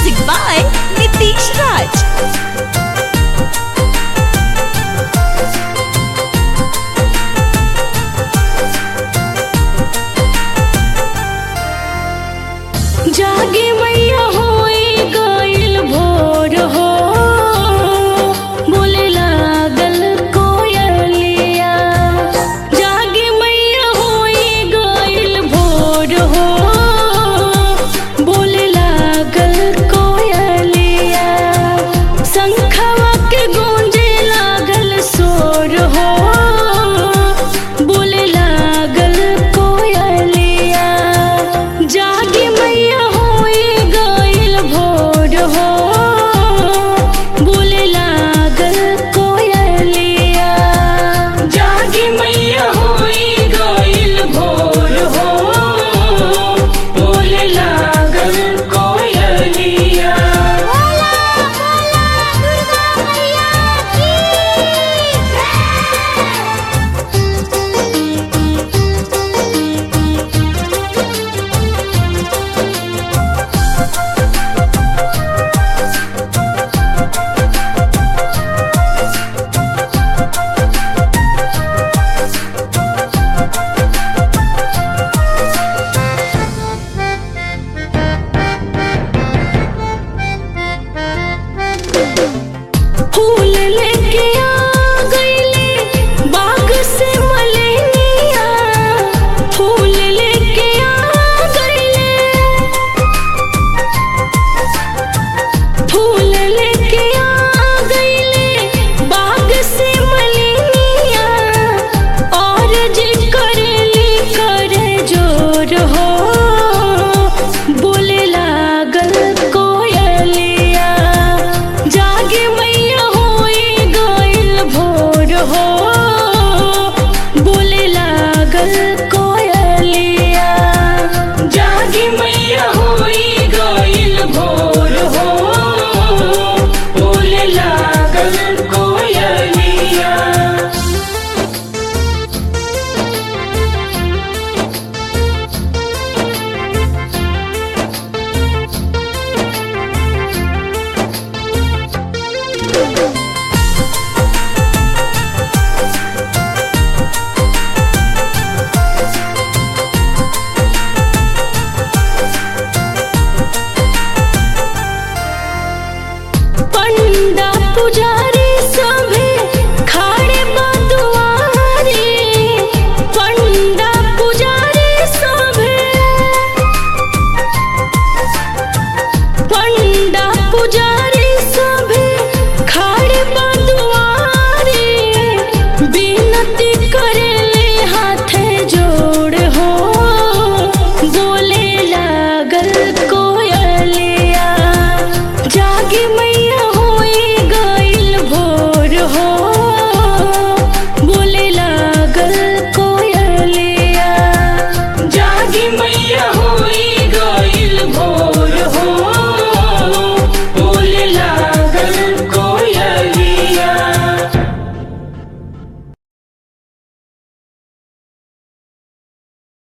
Music by Nitish Raj. जागे मैया होई गइल भोर हो बोले लागल कोयलिया जागे मैया होई गइल भोर हो बोले लागल कोयलिया शंखवा के गूंजे लागल शोर हो बोले लागल कोयलिया जागे मैया होई गइल भोर हो बोले लागल कोयलिया जागे मैया होई गइल भोर हो बोले लागल कोयलिया फूल लेके आ गईले बाग से मलेनिया फूल लेके आ गईले फूल लेके आ गईले बाग से मलेनिया और जी करेली करे जोर हो बोले लागल कोयलिया जागे मैया होई गइल भोर हो बोले लागल कोयलिया जागे मैया